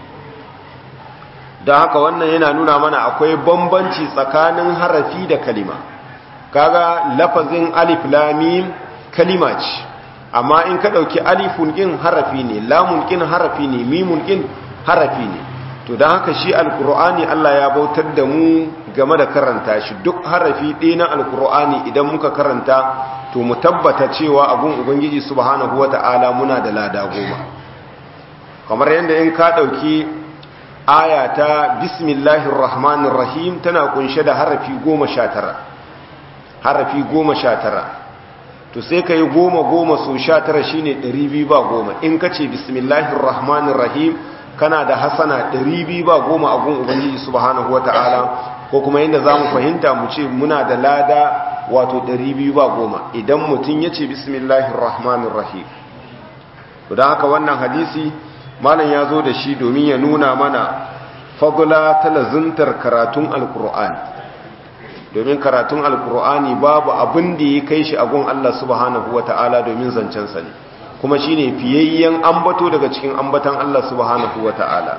don haka wannan yana nuna mana akwai bambanci tsakanin harafi da kalima kaga lafazin alif lamim kalima ce amma in ka ɗauki alifun ƙin harafi ne lamun ƙin harafi ne mimun ƙin harafi ne to don haka shi alkur'ani Allah ya bautar da mu game da karanta shi duk harafi ɗaya na alkur'ani idan muka karanta to mu tabbata cewa abun ubangiji subhanahu wata'ala muna da lada goma kamar yadda in ka ɗauki aya ta bismillahir rahmanir rahim tana kunshe da harafi goma sha tara harafi goma sha tara to sai ka yi goma goma so sha tara shi ne ɗari biyu ba goma in ka ce bismillahir rahmanir rahim kana da hasana ɗari biyu ba goma a gun ubangiji subhanahu wa ta'ala ko kuma yadda za mu fahimta mu ce muna da lada wato ɗari biyu ba goma idan mutum ya ce bismillahir rahmanir rahim don haka wannan hadisi malam ya zo da shi domin ya nuna mana fadula ta lazuntar karatun alkur'ani domin karatun alkur'ani babu abin da ya kai shi agun Allah subhanahu wa ta'ala domin zancensa ne kuma shi ne fiyayyen ambato daga cikin ambatan Allah subhanahu wa ta'ala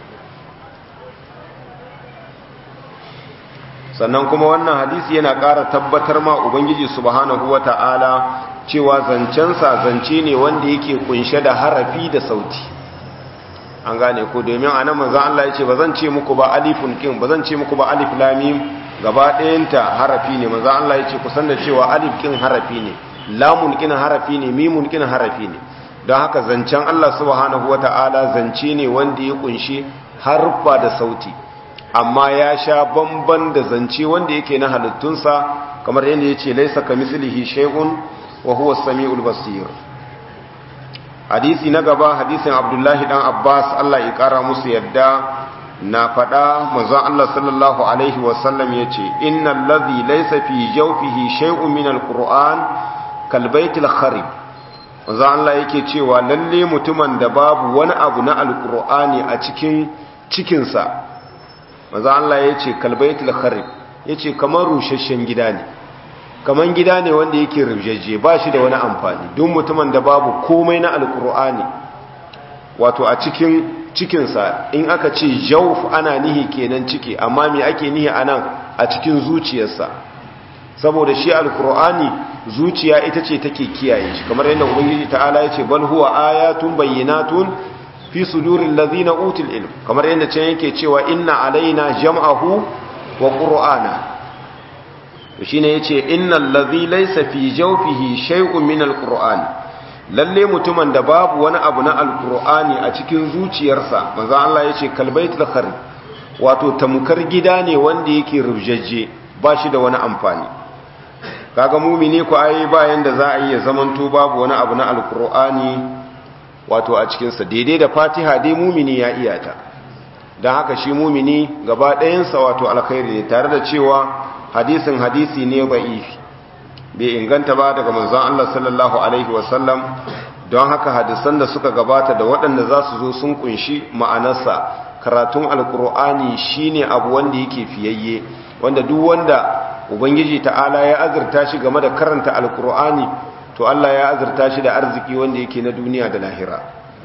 sannan kuma wannan hadisi yana ƙara tabbatar ma ubangiji subhanahu wa ta'ala cewa zancensa zance ne wanda yake kunshe da harafi da sauti an gane ko domin a nan manzan Allah ya ce ba zan ce muku ba alifun kin ba zan ce muku ba alif lamim gaba ɗayanta harafi ne manzan Allah ya ce kusan da cewa alif kin harafi ne lamun kin harafi ne mimun kin harafi ne don haka zancen Allah subhanahu wata'ala zance ne wanda ya kunshi harfa da sauti amma ya sha bamban da zance wanda yake na halittunsa kamar yadda ya ce laisa ka mislihi shay'un wa huwa as-sami'ul basir hadisi na gaba hadisin abdullahi dan abbas allah ya kara musu yadda na faɗa manzon allah sallallahu alaihi wasallam ya ce innan lazi laisa fi jaufihi shay'un min alquran kalbaitil kharib manzon allah yake cewa lalle mutumin da babu wani abu na alqur'ani a cikin cikinsa manzon allah ya ce kalbaitil kharib ya ce kamar rusasshen gida ne kaman gida ne wanda yake rubjeje ba shi da wani amfani duk mutumin da babu komai na alkur'ani wato a cikin cikinsa in aka ce jauf ana nihi kenan ciki amma me ake nihi anan a cikin zuciyarsa saboda shi alkur'ani zuciya ita ce take kiyaye shi kamar yadda ubangiji ta'ala ya ce bal huwa ayatun bayyinatun fi suduril ladina utul ilm kamar yadda can yake cewa inna alaina jam'ahu wa qur'ana shi ne ya ce innan lazi laisa fi jaufihi shay'un min alqur'ani lalle mutumin da babu wani abu na alqur'ani a cikin zuciyarsa manzo Allah ya ce kalbaitul khari wato tamkar gida ne wanda yake rubjajje ba shi da wani amfani kaga mumini ko ai bayan da za a yi zamanto babu wani abu na alqur'ani wato a cikin sa daidai da Fatiha dai mumini ya iyata dan haka shi mumini gaba ɗayansa wato alkhairi ne tare da cewa hadisin hadisi ne ba'ifi bai inganta ba daga manzon Allah sallallahu alaihi wasallam don haka hadisan da suka gabata da waɗanda za su zo sun kunshi ma'anarsa karatun alkur'ani shine abu wanda yake fiyayye wanda duk wanda ubangiji ta'ala ya azurta shi game da karanta alkur'ani to Allah ya azurta shi da arziki wanda yake na duniya da lahira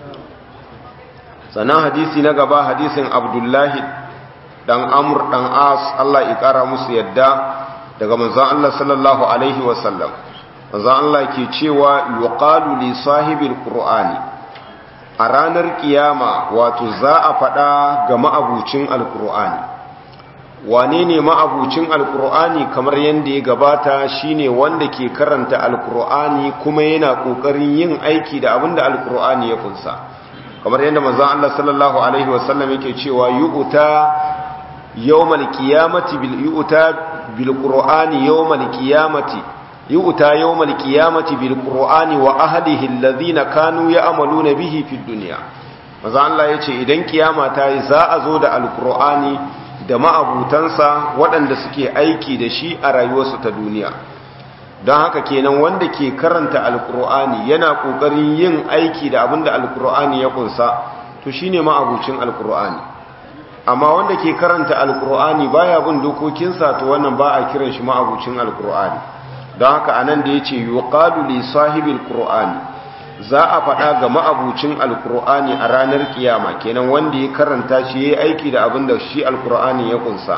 sannan hadisi na gaba hadisin abdullahi dan amur dan as Allah ya kara musu yadda daga manzon Allah sallallahu alaihi wasallam manzon Allah ke cewa yuqalu li sahibil qur'ani a ranar kiyama wato za a faɗa ga ma'abucin alqur'ani wane ne ma'abucin alqur'ani kamar yanda ya gabata shine wanda ke karanta alqur'ani kuma yana kokarin yin aiki da abinda alqur'ani ya kunsa kamar yanda manzon Allah sallallahu alaihi wasallam yake cewa yu'ta يوم القيامة يؤتى بالقرآن يوم القيامة يؤتى يوم القيامة بالقرآن وأهله الذين كانوا يعملون به في الدنيا maza Allah ya ce idan kiyama ta yi za a zo da alkur'ani da ma'abutansa waɗanda suke aiki da shi a rayuwarsu ta duniya don haka kenan wanda ke karanta alkur'ani yana ƙoƙarin yin aiki da abin da alkur'ani ya kunsa to shine ma'abucin alkur'ani amma wanda ke karanta alkur'ani baya bin dokokinsa to wannan ba a kiran shi ma'abucin alkur'ani don haka anan da yace yuqalu li sahibil qur'ani za a faɗa ga ma'abucin alkur'ani a ranar kiyama kenan wanda ya karanta shi yayi aiki da abin da shi alkur'ani ya kunsa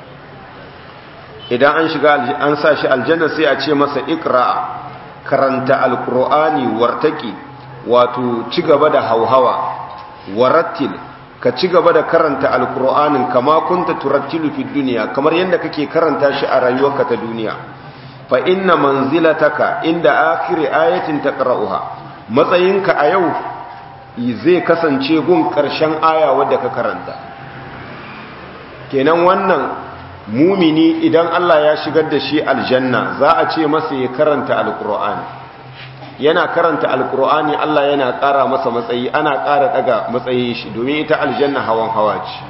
idan an shiga an sa shi aljanna sai a ce masa iqra karanta alkur'ani wartaki wato ci gaba da hauhawa warattil ka ci gaba da karanta alkur'anin kama kunta turattilu fi duniya kamar yadda kake karanta shi a rayuwarka ta duniya fa inna manzilataka inda akhiri ayatin taqra'uha matsayinka a yau zai kasance gun ƙarshen aya wadda ka karanta kenan wannan mumini idan Allah ya shigar da shi aljanna za a ce masa ya karanta alkur'ani yana karanta alkur'ani Allah yana ƙara masa matsayi ana ƙara daga matsayin shi domin ita aljanna hawan hawa ce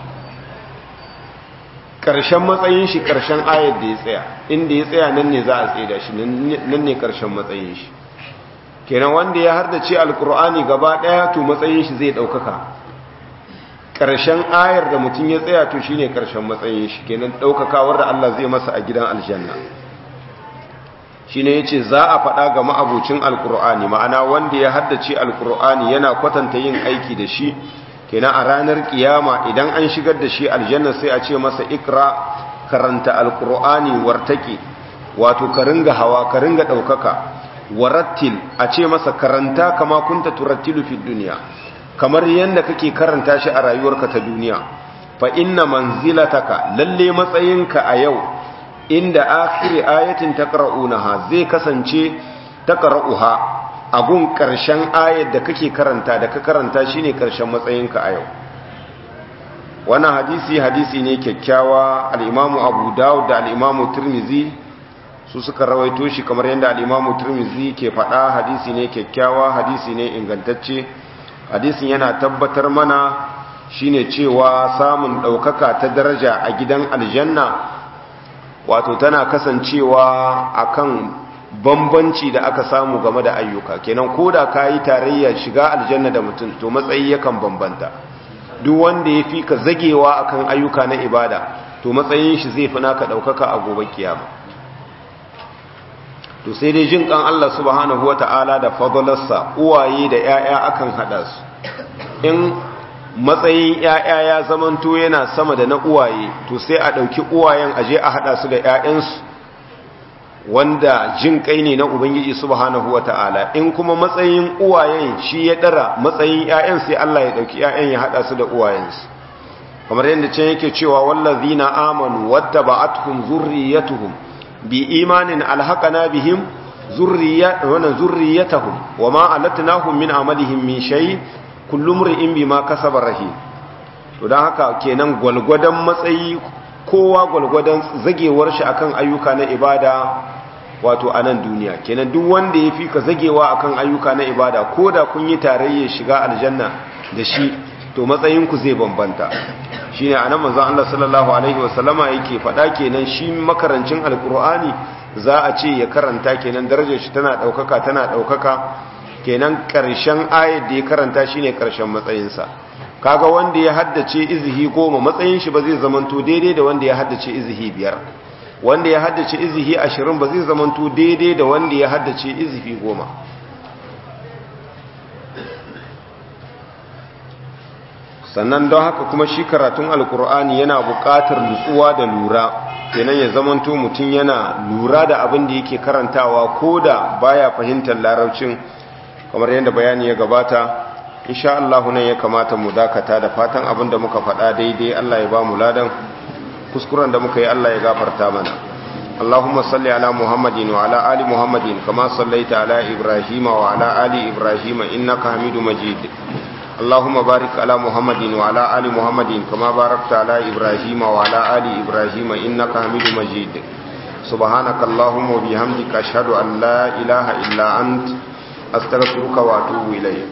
ƙarshen matsayin shi ƙarshen ayar da ya tsaya inda ya tsaya nan ne za a tsaye da shi nan ne ƙarshen matsayin shi kenan wanda ya hardace alkur'ani gaba ɗaya to matsayin shi zai ɗaukaka ƙarshen ayar da mutum ya tsaya to shine ƙarshen matsayin shi kenan ɗaukakawar da Allah zai masa a gidan aljanna shine yace za a faɗa ga ma'abucin alkur'ani ma'ana wanda ya haddace alkur'ani yana kwatanta yin aiki da shi kenan a ranar kiyama idan an shigar da shi aljanna sai a ce masa ikra karanta alkur'ani wartaki wato ka ringa hawa ka ringa ɗaukaka warattil a ce masa karanta kama kunta turattilu fi duniya kamar yadda kake karanta shi a rayuwarka ta duniya fa inna manzilataka lalle matsayinka a yau inda akhiri ayatin taqra'unaha zai kasance taqra'uha agun karshen ayat da kake karanta da ka karanta shine karshen matsayinka a yau wannan hadisi hadisi ne kyakkyawa al-Imam Abu Dawud da al-Imam Tirmidhi su suka rawaito shi kamar yadda al-Imam Tirmidhi ke faɗa hadisi ne kyakkyawa hadisi ne ingantacce hadisin yana tabbatar mana shine cewa samun ɗaukaka ta daraja a gidan aljanna wato tana kasancewa akan bambanci da aka samu game da ayyuka kenan ko da ka yi tarayya shiga aljanna da mutum to matsayi yakan bambanta duk wanda ya fi ka zagewa akan ayyuka na ibada to matsayin shi zai fi naka ɗaukaka a gobe kiyama to sai dai jin kan Allah subhanahu wata'ala da fadalarsa uwaye da 'ya'ya akan hada su in matsayin 'ya'ya ya zamanto yana sama da na uwaye to sai a ɗauki uwayen aje a hada su da 'ya'yansu wanda jin kai ne na ubangiji subhanahu wata'ala in kuma matsayin uwayen shi ya dara matsayin 'ya'yan sai Allah ya ɗauki 'ya'yan ya hada su da uwayensu kamar yadda can yake cewa wallazina amanu wattaba'atuhum zurriyatuhum bi imanin alhaqana bihim zurriyatahum wama alatnahum min amalihim min shay kullu mri'in bima kasaba rahim to dan haka kenan gwalgwadan matsayi kowa gwalgwadan zagewar shi akan ayyuka na ibada wato a nan duniya kenan duk wanda ya fi ka zagewa akan ayyuka na ibada ko da kun yi tarayya shiga aljanna da shi to matsayinku zai bambanta shine anan manzon Allah sallallahu alaihi wasallama yake faɗa kenan shi makarancin alkur'ani za a ce ya karanta kenan darajar shi tana ɗaukaka tana ɗaukaka kenan ƙarshen ayat da ya karanta shine ƙarshen matsayinsa kaga wanda ya haddace izihi goma matsayin shi ba zai zamanto daidai da wanda ya haddace izihi biyar wanda ya haddace izihi ashirin ba zai zamanto daidai da wanda ya haddace izihi goma sannan don haka kuma shi karatun alkur'ani yana buƙatar nutsuwa da lura kenan ya zamanto mutum yana lura da abin da yake karantawa ko da baya fahimtar larabcin kamar yadda bayani ya gabata insha Allah nan ya kamata mu dakata da fatan abin da muka faɗa daidai Allah ya ba mu ladan kuskuren da muka yi Allah ya gafarta mana اللهم صل على محمد وعلى آل محمد كما صليت على إبراهيم وعلى آل إبراهيم إنك حميد مجيد اللهم بارك على محمد وعلى آل محمد كما باركت على إبراهيم وعلى آل إبراهيم إنك حميد مجيد سبحانك اللهم وبحمدك أشهد أن لا إله إلا أنت أستغفرك وأتوب إليك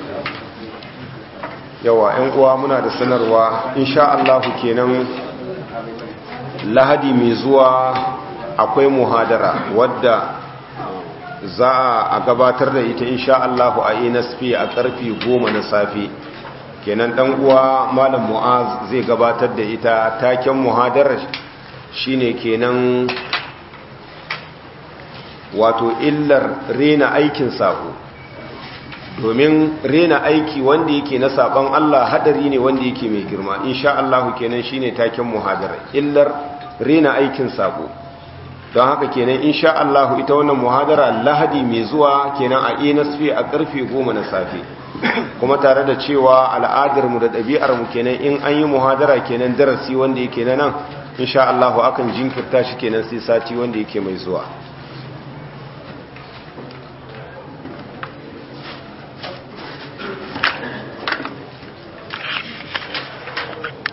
yawa ‘yan uwa muna da sanarwa insha Allahu kenan lahadi mai zuwa akwai muhadara wadda za a gabatar da ita insha Allahu a NSP a karfi goma na safe kenan dan uwa malam mu'az zai gabatar da ita taken muhadarar shine kenan wato illar rena aikin sako domin rena aiki wanda yake na saban Allah hadari ne wanda yake mai girma insha Allahu kenan shine taken muhadarar illar rena aikin sako don haka kenan insha Allah ita wannan muhadara lahadi mai zuwa kenan a NSP a karfe 10 na safe kuma tare da cewa al'adar mu da ɗabi'ar mu kenan in an yi muhadara kenan darasi wanda yake na nan insha Allah akan jinkirta shi kenan sai sati wanda yake mai zuwa